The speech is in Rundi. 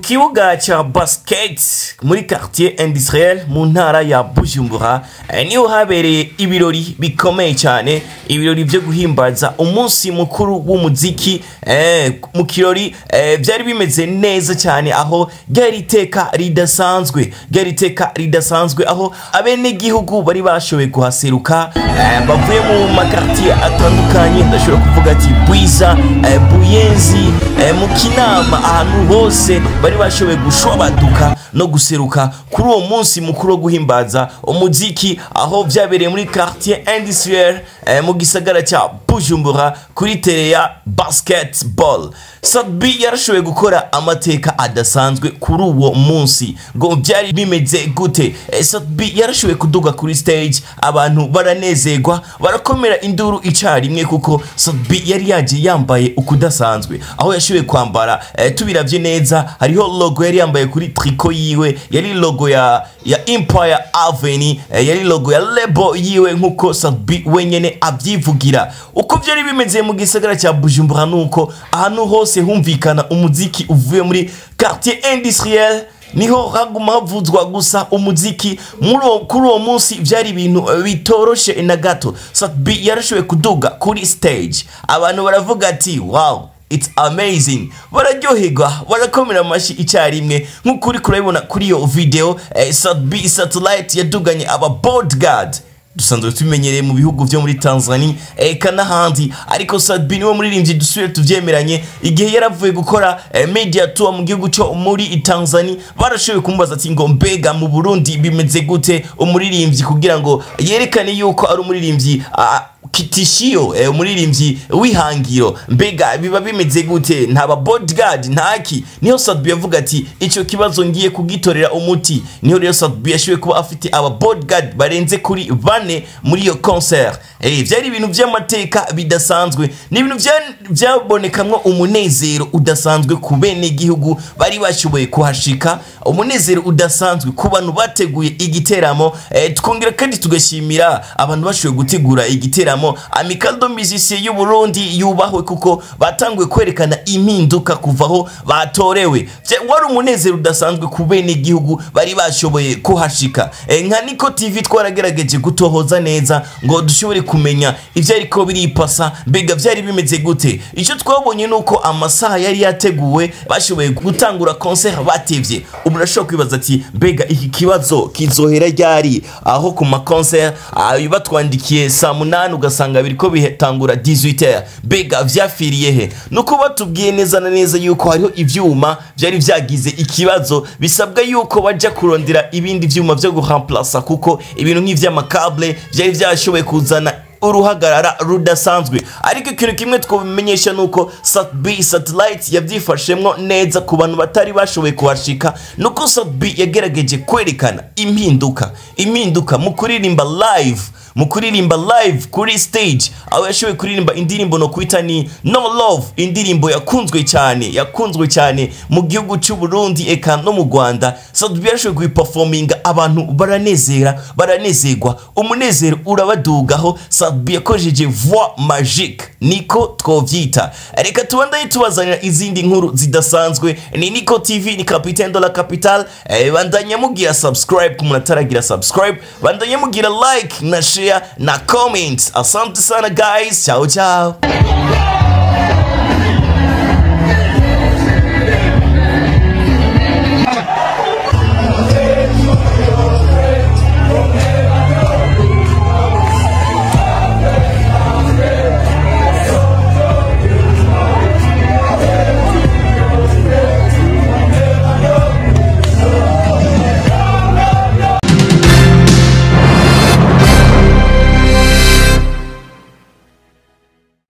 kibuga cya basket muri quartier industriel mu ntara ya bujumbura eh, niho habereye ibirori bikomeye cyane ibirori byo guhimbaza umunsi mukuru w'umuziki eh, mu kirori eh, byari bimeze neza cyane aho ryari iteka ridasanzwe ryari iteka ridasanzwe aho abenegihugu bari bashoboye kuhaseruka eh, bavuye mu makartier atandukanye ndashobora kuvuga ati bwiza eh, buyenzi eh, mu kinama ahantu hose bari bashoboye gushobaduka no guseruka kuri uwo munsi mukuru wo guhimbaza umuziki aho byabereye muri quartier industriel eh, mu gisagara cya bujumbura kuri tere ya basketball sadbi yarashoboye gukora amateka adasanzwe kuri uwo munsi ngo byari bimeze gute Eh, sadbi yarashoboye kuduga kuri stage abantu baranezerwa barakomera induru icarimwe kuko sadbi yari yagiye yambaye ukudasanzwe aho yashoboye kwambara eh, tubiravye neza hariho logo yari yambaye kuri triko yiwe yari logo ya ya empire avenue eh, yari logo ya lebo yiwe nkuko sadbi wenyene avyivugira uko byari bimeze mu gisagara cya bujumbura nuko ahantu hose humvikana umuziki uvuye muri quartier industriel niho haguma havuzwa gusa umuziki muri uwo- kuri uwo munsi byari ibintu eh, bitoroshe na gato satbi yarashoboye kuduga kuri stage abantu baravuga ati wow it's amazing bararyoherwa barakomera amashyi icyarimwe nk'uko uri kurabibona kuri iyo video eh, satbi satellite yaduganye aba bodyguard dusanzwe tubimenyereye mu bihugu byo muri tanzania eka n'ahandi ariko sadbi niwe muririmbyi dusubire tubyemeranye igihe yaravuye gukora eh, media tour mu gihugu cyo muri tanzania barashoboye kumubaza ati ngo mbega mu burundi bimeze gute umuririmbyi kugira ngo yerekane yuko ari umuririmbyi ah, kitishiyo eh, umuririmbyi wihangiro mbega biba bimeze gute ntaba bodyguard ntaki niho sadbi yavuga ati icyo kibazo ngiye kugitorera umuti niho rero sadbi yashoboye kuba afite aba bodyguard barenze kuri bane muri iyo concert eh, byari ibintu by'amateka bidasanzwe ni ibintu bya- byabonekamwo umunezero udasanzwe ku bene gihugu bari bashoboye kuhashika umunezero udasanzwe ku bantu bateguye igiteramo eh, twongera kandi tugashimira abantu bashoboye gutegura igiteramo amikado musicien y'u Burundi yubahwe kuko batanguye kwerekana impinduka kuva aho batorewe Vya- wari umunezero udasanzwe ku bene gihugu bari bashoboye kuhashika Eh, nka niko tv twaragerageje gutohoza neza ngo dushobore kumenya ibyo ariko biripasa mbega byari bimeze gute icyo twabonye ni uko amasaha yari yateguwe bashoboye gutangura concert batevye umuntu ashobora kwibaza ati mbega iki kibazo kizohera ryari aho ku maconcert ah, batwandikiye saa munani ugasanga biriko bitangura 18h mbega vyafiriye he nuko batubwiye neza na neza yuko hariho ivyuma vyari vyagize ikibazo bisabwa yuko baja kurondera ibindi vyuma vyo guhamplasa kuko ibintu nk'ivy'amakable vyari vyashoboye kuzana uruhagarara rudasanzwe ariko ikintu kimwe twabimenyesha ni uko satb satellite yabyifashemwo neza ku bantu batari bashoboye kuhashika ni uko satb yagerageje kwerekana impinduka impinduka mu kuririmba live mu kuririmba live kuri stage aho yashoboye kuririmba indirimbo no kwita ni no love indirimbo yakunzwe cyane yakunzwe cyane mu gihugu cy'u Burundi eka no mu Rwanda Sadbi yashoboye kuyiperforminga abantu baranezera baranezerwa umunezero urabadugaho Sadbi yakoresheje voix magique niko twovyita reka tubandaye tubazanira izindi nkuru zidasanzwe ni Niko TV ni Capitaine de la Capitale eh, bandanya mugira subscribe ku muntu ataragira subscribe bandanya mugira like na share na comment asante sana guys ciao ciao